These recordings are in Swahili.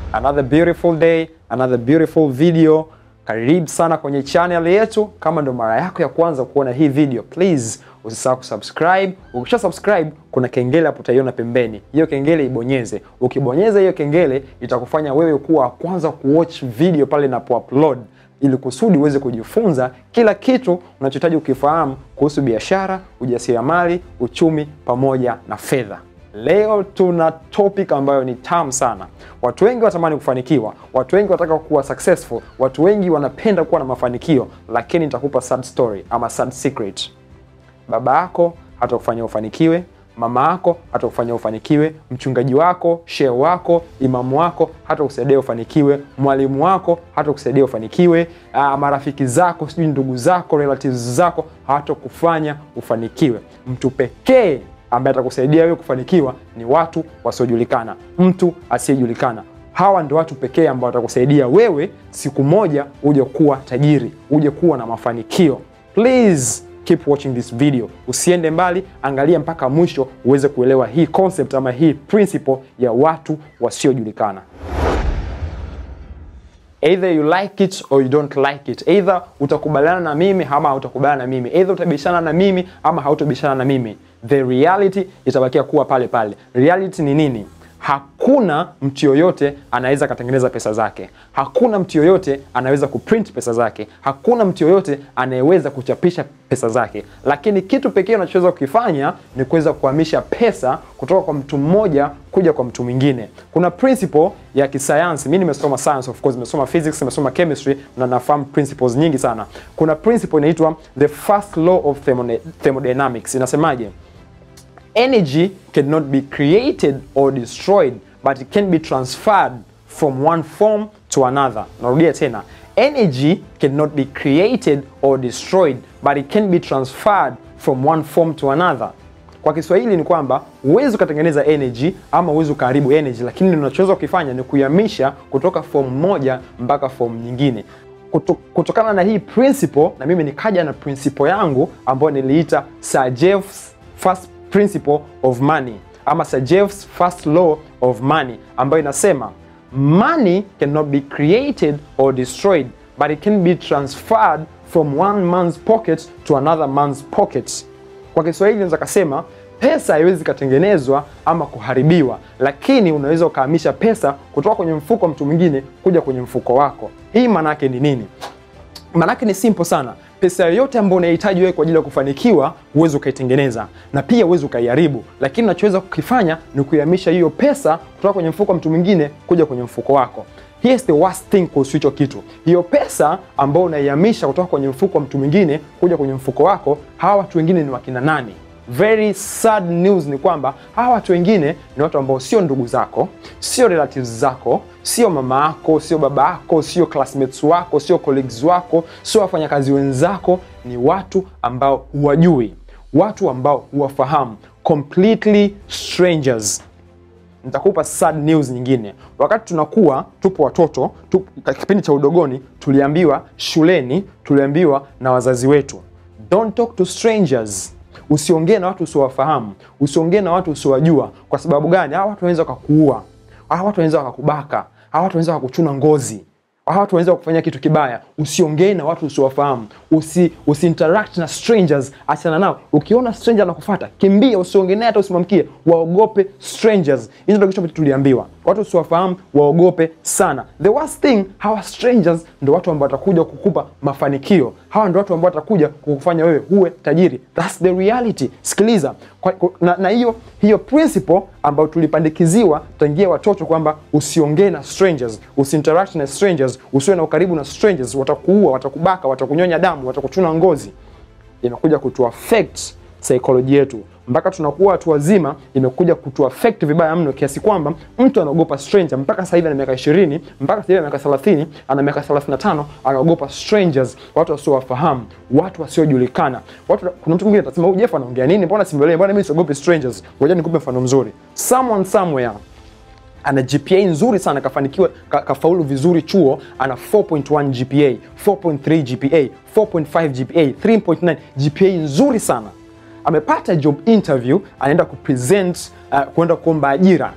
another beautiful day, another beautiful video. Karibu sana kwenye channel yetu. Kama ndo mara yako ya kwanza kuona hii video, please usisahau kusubscribe. Ukisha subscribe, kuna kengele hapo utaiona pembeni, hiyo kengele ibonyeze. Ukibonyeza hiyo kengele, itakufanya wewe kuwa wa kwanza kuwatch video pale inapoupload ili kusudi uweze kujifunza kila kitu unachohitaji ukifahamu kuhusu biashara, ujasiriamali, uchumi pamoja na fedha. Leo tuna topic ambayo ni tamu sana. Watu wengi watamani kufanikiwa, watu wengi wanataka kuwa successful, watu wengi wanapenda kuwa na mafanikio, lakini nitakupa sad story ama sad secret. Baba yako hatakufanya ufanikiwe, mama yako hatakufanya ufanikiwe, mchungaji wako, shehe wako, imamu wako hatakusaidia ufanikiwe, mwalimu wako hatakusaidia ufanikiwe, uh, marafiki zako, sijui ndugu zako, relatives zako hawatakufanya ufanikiwe. Mtu pekee ambaye atakusaidia wewe kufanikiwa ni watu wasiojulikana, mtu asiyejulikana. Hawa ndio watu pekee ambao watakusaidia wewe siku moja uje kuwa tajiri, uje kuwa na mafanikio. Please keep watching this video, usiende mbali, angalia mpaka mwisho uweze kuelewa hii concept ama hii principle ya watu wasiojulikana. Either you like it or you don't like it. Either utakubaliana na mimi ama hautakubaliana na mimi. Either utabishana na mimi ama hautabishana na mimi. The reality itabakia kuwa pale pale. Reality ni nini? Hakuna mtu yoyote anaweza akatengeneza pesa zake. Hakuna mtu yoyote anaweza kuprint pesa zake. Hakuna mtu yoyote anayeweza kuchapisha pesa zake, lakini kitu pekee unachoweza kukifanya ni kuweza kuhamisha pesa kutoka kwa mtu mmoja kuja kwa mtu mwingine. Kuna principle ya kisayansi, mimi nimesoma science of course, nimesoma physics, nimesoma chemistry na nafahamu principles nyingi sana. Kuna principle inaitwa the first law of thermodynamics. Inasemaje? energy cannot be created or destroyed but it can be transferred from one form to another. Narudia tena, energy cannot be created or destroyed but it can be transferred from one form to another. Kwa Kiswahili ni kwamba huwezi ukatengeneza energy ama huwezi ukaharibu energy, lakini unachoweza kukifanya ni kuihamisha kutoka form moja mpaka form nyingine. Kuto, kutokana na hii principle, na mimi nikaja na principle yangu ambayo niliita Sir Jeff's first principle of money ama Sir Jeff's first law of money ambayo inasema money cannot be created or destroyed but it can be transferred from one man's pocket to another man's pocket. Kwa Kiswahili naweza kasema pesa haiwezi ikatengenezwa ama kuharibiwa, lakini unaweza ukahamisha pesa kutoka kwenye mfuko wa mtu mwingine kuja kwenye mfuko wako. Hii maana yake ni nini? Maana yake ni simple sana. Pesa yoyote ambayo unahitaji wewe kwa ajili ya kufanikiwa huwezi ukaitengeneza na pia huwezi ukaiharibu, lakini unachoweza kukifanya ni kuihamisha hiyo pesa kutoka kwenye mfuko wa mtu mwingine kuja kwenye mfuko wako. Here's the worst thing kuhusu hicho kitu. Hiyo pesa ambayo unaihamisha kutoka kwenye mfuko wa mtu mwingine kuja kwenye mfuko wako, hawa watu wengine ni wakina nani? Very sad news ni kwamba hawa watu wengine ni watu ambao sio ndugu zako, sio relatives zako, sio mama yako, sio baba yako, sio classmates wako, sio colleagues wako, sio wafanyakazi wenzako. Ni watu ambao huwajui, watu ambao huwafahamu, completely strangers. Nitakupa sad news nyingine. Wakati tunakuwa tupo watoto tu, kipindi cha udogoni, tuliambiwa shuleni, tuliambiwa na wazazi wetu, don't talk to strangers Usiongee na watu usiowafahamu, usiongee na watu usiowajua. Kwa sababu gani? Hawa watu wanaweza wakakuua, hawa watu wanaweza wakakubaka, hawa watu wanaweza wakakuchuna ngozi, hawa watu wanaweza kufanya kitu kibaya. Usiongee na watu usiowafahamu, usi, usi interact na strangers, achana nao. Ukiona stranger anakufuata, kimbia, usiongee naye hata usimwamkie. Waogope strangers. Hizo ndio kitu ambacho tuliambiwa, watu usiowafahamu waogope sana. The worst thing, hawa strangers ndio watu ambao watakuja kukupa mafanikio. Hawa ndio watu ambao watakuja kukufanya wewe uwe tajiri. That's the reality. Sikiliza kwa, kwa, na, na hiyo hiyo principle ambayo tulipandikiziwa tangia watoto kwamba usiongee na strangers, usiinteract na strangers, usiwe na ukaribu na strangers, watakuua, watakubaka, watakunyonya damu, watakuchuna ngozi, imekuja kutu affect psychology yetu mpaka tunakuwa watu wazima, imekuja kutu affect vibaya mno kiasi kwamba mtu anaogopa stranger. Mpaka sasa hivi ana miaka 20, mpaka sasa hivi ana miaka 30, ana miaka 35, anaogopa strangers, watu wasiowafahamu, watu wasiojulikana. Watu, kuna mtu mwingine atasema huyu Jeff anaongea nini? Mbona simwelewi? Mbona mimi siogopi strangers? Ngoja nikupe mfano mzuri. Someone somewhere ana GPA nzuri sana, kafanikiwa ka, kafaulu vizuri chuo, ana 4.1 GPA, 4.3 GPA, 4.5 GPA, 3.9 GPA nzuri sana amepata job interview, anaenda kupresent uh, kwenda kuomba ajira.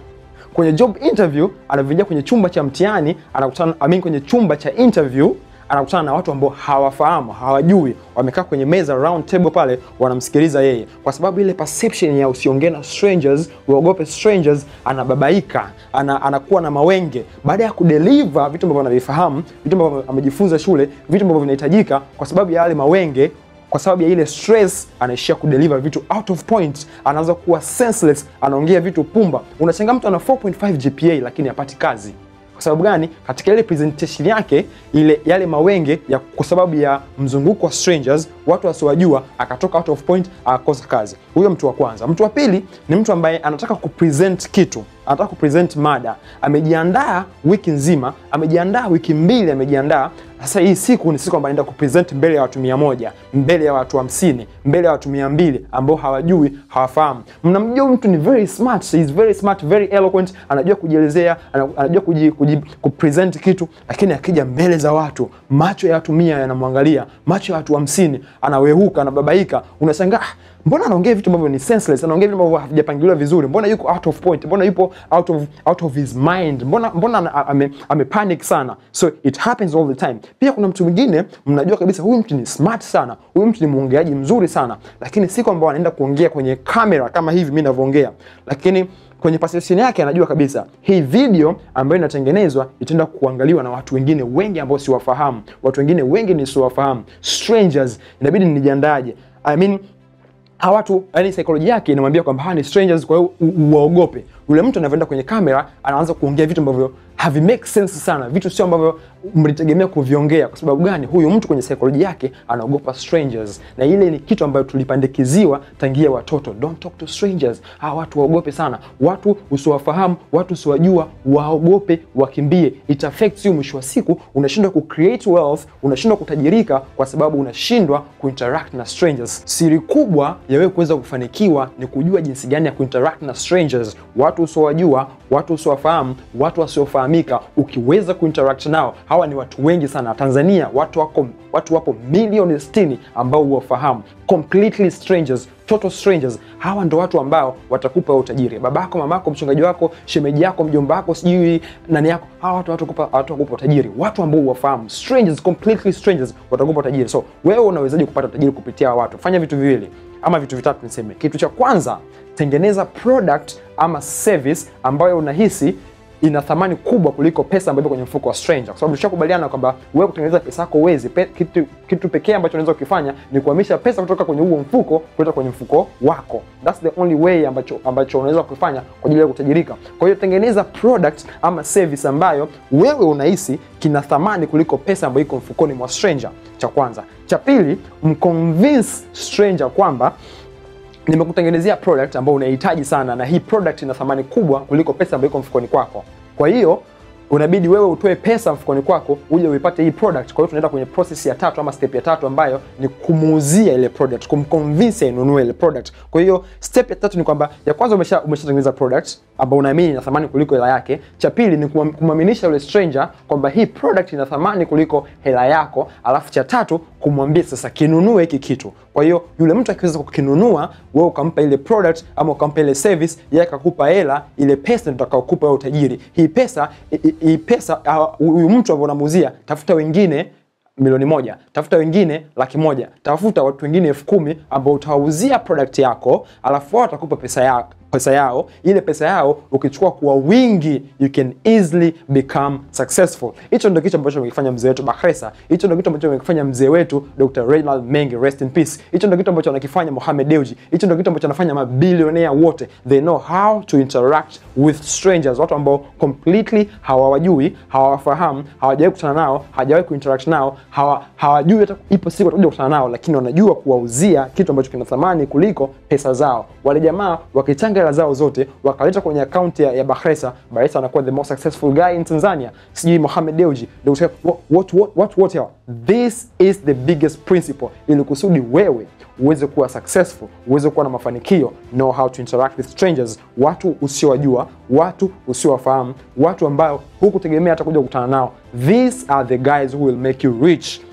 kwenye job interview, anavyoingia kwenye chumba cha mtihani, anakutana I mean, kwenye chumba cha interview anakutana na watu ambao hawafahamu, hawajui, wamekaa kwenye meza round table pale, wanamsikiliza yeye, kwa sababu ile perception ya usiongee na strangers, uogope strangers, anababaika, ana, anakuwa na mawenge. Baada ya kudeliver vitu ambavyo anavifahamu, vitu ambavyo amejifunza shule, vitu ambavyo vinahitajika, kwa sababu ya yale mawenge kwa sababu ya ile stress anaishia kudeliver vitu out of point, anaanza kuwa senseless, anaongea vitu pumba. Unashangaa mtu ana 4.5 GPA lakini hapati kazi. Kwa sababu gani? Katika ile presentation yake ile yale mawenge ya kwa sababu ya mzunguko wa strangers, watu wasiowajua, akatoka out of point, akakosa kazi. Huyo mtu wa kwanza. Mtu wa pili ni mtu ambaye anataka kupresent kitu anataka kupresent mada, amejiandaa wiki nzima, amejiandaa wiki mbili, amejiandaa sasa. Hii siku ni siku ambayo anaenda kupresent mbele ya watu mia moja mbele ya watu hamsini mbele ya watu mia mbili ambao hawajui, hawafahamu. Mnamjua mtu ni very smart, he is very smart, very eloquent, anajua kujielezea, anajua kuji, kuji, kupresent kitu, lakini akija mbele za watu, macho ya watu mia yanamwangalia, macho ya watu hamsini, anawehuka, anababaika, unashangaa mbona anaongea vitu ambavyo ni senseless, anaongea vitu ambavyo havijapangiliwa vizuri, mbona yuko out of point, mbona yupo out of, out of his mind, mbona mbona ame, ame panic sana. So it happens all the time. Pia kuna mtu mwingine mnajua kabisa huyu mtu ni smart sana, huyu mtu ni mwongeaji mzuri sana, lakini siku ambao anaenda kuongea kwenye kamera kama hivi mimi ninavyoongea, lakini kwenye perception yake anajua kabisa hii video ambayo inatengenezwa itaenda kuangaliwa na watu wengine wengi ambao siwafahamu, watu wengine wengi nisiwafahamu, strangers, inabidi nijiandaje? I mean, hawa watu yani, saikolojia yake inamwambia kwamba hawa ni strangers, kwa hiyo uwaogope. Yule mtu anavyoenda kwenye kamera anaanza kuongea vitu ambavyo havi make sense sana, vitu sio ambavyo mlitegemea kuviongea. Kwa sababu gani? Huyu mtu kwenye saikolojia yake anaogopa strangers, na ile ni kitu ambayo tulipandikiziwa tangia watoto. Don't talk to strangers. Hawa watu waogope sana, watu usiwafahamu, watu usiwajua, waogope, wakimbie. It affects you. Mwisho wa siku unashindwa ku create wealth, unashindwa kutajirika kwa sababu unashindwa kuinteract na strangers. Siri kubwa ya wewe kuweza kufanikiwa ni kujua jinsi gani ya kuinteract na strangers, watu usiowajua, watu usiowafahamu, watu wasiofahamika. Ukiweza kuinteract nao, hawa ni watu wengi sana Tanzania. Watu wako watu wapo milioni 60 ambao huwafahamu, completely strangers, total strangers. Hawa ndo watu ambao watakupa utajiri. Babako, mamako, mchungaji wako, shemeji yako, mjomba wako, sijui nani yako, hawa watu watakupa watakupa utajiri. Watu ambao huwafahamu, strangers, completely strangers, watakupa utajiri. So wewe unawezaje kupata utajiri kupitia watu? Fanya vitu viwili ama vitu vitatu niseme. Kitu cha kwanza, tengeneza product ama service ambayo unahisi ina thamani kubwa kuliko pesa ambayo ipo kwenye mfuko wa stranger, kwa sababu tushakubaliana kwamba wewe kutengeneza pesa yako uwezi pe, kitu, kitu pekee ambacho unaweza kukifanya ni kuhamisha pesa kutoka kwenye huo mfuko kuleta kwenye mfuko wako. That's the only way ambacho ambacho unaweza kufanya kwa ajili ya kutajirika. Kwa hiyo tengeneza product ama service ambayo wewe unahisi kina thamani kuliko pesa ambayo iko mfukoni mwa stranger. Cha kwanza. Cha pili, mconvince stranger kwamba nimekutengenezea product ambayo unahitaji sana, na hii product ina thamani kubwa kuliko pesa ambayo iko mfukoni kwako. Kwa hiyo unabidi wewe utoe pesa mfukoni kwako uje uipate hii product. Kwa hiyo tunaenda kwenye process ya tatu ama step ya tatu ambayo ni kumuuzia ile product, kumconvince ainunue ile product. Kwa hiyo step ya tatu ni kwamba ya kwanza umesha umeshatengeneza product ambayo unaamini ina thamani kuliko hela yake. Cha pili ni kumwaminisha yule stranger kwamba hii product ina thamani kuliko hela yako, alafu cha tatu kumwambia sasa kinunue hiki kitu. Kwa hiyo yule mtu akiweza kukinunua, wewe ukampa ile product ama ukampa ile service, yeye akakupa hela, ile pesa ndio utakayokupa wewe utajiri. Hii pesa hii pesa huyu mtu ambaye unamuuzia, tafuta wengine milioni moja, tafuta wengine laki moja, tafuta watu wengine elfu kumi ambao utawauzia product yako, alafu wao watakupa pesa yako pesa yao. Ile pesa yao ukichukua kwa wingi, you can easily become successful. Hicho ndio kitu ambacho amekifanya mzee wetu Bakhresa. Hicho ndio kitu ambacho amekifanya mzee wetu Dr. Reginald Mengi, rest in peace. Hicho ndio kitu ambacho anakifanya Mohamed Dewji. Hicho ndio kitu ambacho anafanya mabilionea wote. They know how to interact with strangers, watu ambao completely hawawajui, hawawafahamu, hawajawahi kukutana nao, hawajawahi kuinteract nao, hawa, hawajui hata ipo siku watakuja kukutana nao, lakini wanajua kuwauzia kitu ambacho kina thamani kuliko pesa zao. Wale jamaa wakichanga hela zao zote wakaleta kwenye akaunti ya, ya Bakhresa, Bakhresa anakuwa the most successful guy in Tanzania. Sijui Mohamed Dewji, what, what, what, what, what else? This is the biggest principle, ili kusudi wewe uweze kuwa successful, uweze kuwa na mafanikio. Know how to interact with strangers, watu usiowajua, watu usiowafahamu, watu ambao hukutegemea hata kuja kukutana nao. These are the guys who will make you rich.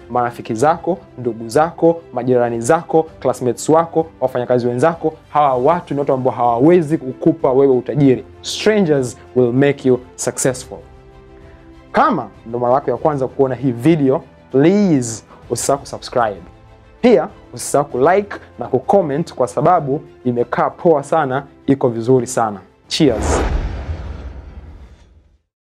marafiki zako, ndugu zako, majirani zako, classmates wako, wafanyakazi wenzako. Hawa watu ni watu ambao hawawezi kukupa wewe utajiri. Strangers will make you successful. Kama ndo mara yako ya kwanza kuona hii video, please usisahau kusubscribe. Pia usisahau kulike na kucomment kwa sababu imekaa poa sana, iko vizuri sana. Cheers.